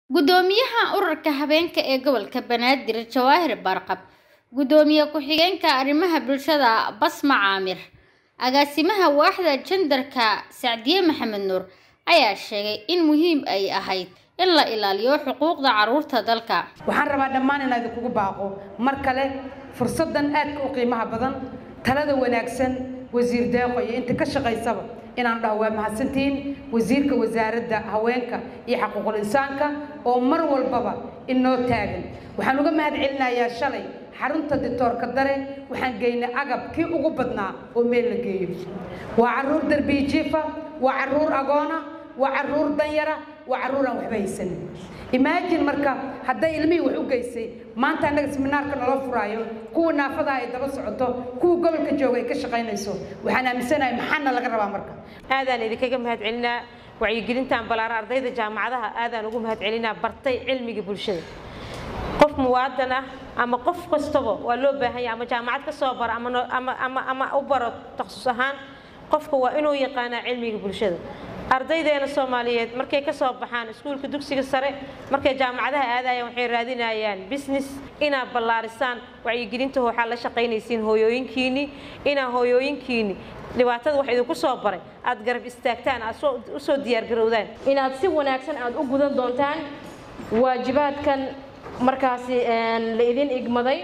Guddoomiyaha Ururka Haweenka ee Gobolka Banaadir Jawaahir Barqab, Guddoomiye ku-xigeenka Arrimaha Bulshada Basma Caamir, Agaasimaha Waaxda Jandarka Sacdiye Maxamed Nuur ayaa sheegay in muhiim ay ahayd in la ilaaliyo xuquuqda carruurta dalka. waxaan rabaa dhammaan inaan idinkugu baaqo mar kale fursaddan aadka u qiimaha badan talada wanaagsan wasiir deeqo iyo inta ka shaqaysaba inaan dhaho waa mahadsantihiin wasiirka wasaaradda haweenka iyo xaquuqul insaanka oo mar walbaba inoo taagan waxaan uga mahad celinayaa shalay xarunta ditoorka dare waxaan geynay agab kii ugu badnaa oo meel la geeyo waa carruur darbiyi jiifa waa carruur agoona waa carruur danyara waa carruur aan waxba haysanin imaajin marka hadday ilmihii wax u geysay maanta annaga seminaarka nala furaayo kuwa naafada ay daba socoto kuwa gobolka jooga ay ka shaqaynayso waxaan aaminsanahay maxaana laga rabaa marka aadaan idinkaga mahad celinaa wacyigelintan balaara ardayda jaamacadaha aadaan ugu mahad celinaa bartay cilmiga bulshada qof muwaadan ah ama qof kastaba waa loo baahan yahay ama jaamacad ka soo bara ama ama ama ama u baro takhasus ahaan qofka waa inuu yaqaanaa cilmiga bulshada ardaydeena soomaaliyeed markay ka soo baxaan iskuulka dugsiga sare markay jaamacadaha aadayaan waxay raadinayaan business inaad ballaarisaan wacyigelinta waxaa la shaqaynaysiin hooyooyinkiinni inaa hooyooyinkiinni dhibaatada wax idinku soo baray aad garab istaagtaan aad u soo diyaargarowdaan inaad si wanaagsan aad u gudan doontaan waajibaadkan markaasi la idin igmaday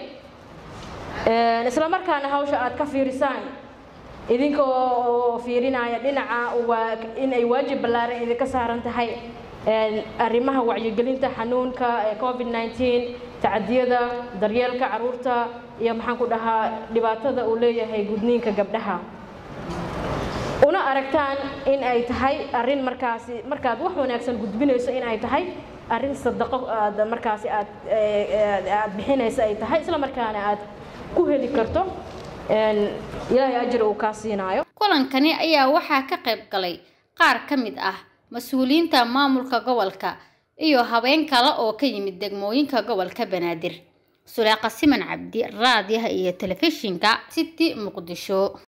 isla markaana hawsha aad ka fiirisaan idinka oo fiirinaya dhinaca waa in ay waajib ballaaran idinka saaran tahay arrimaha wacyigelinta xanuunka ee covid 19 tacadiyada daryeelka carruurta iyo maxaan ku dhahaa dhibaatada uu leeyahay gudniinka gabdhaha una aragtaan in ay tahay arrin markaasi markaad wax wanaagsan gudbinayso in ay tahay arrin sadaqo aad markaasi aad aad bixinaysa ay tahay isla markaana aad ku heli karto ilaahay ajir uu kaa siinaayo kulankani ayaa waxaa ka qayb galay qaar ka mid ah mas-uuliyiinta maamulka gobolka iyo haween kale oo ka yimid degmooyinka gobolka banaadir suleeqa siman cabdi raadiyaha iyo telefishinka city muqdisho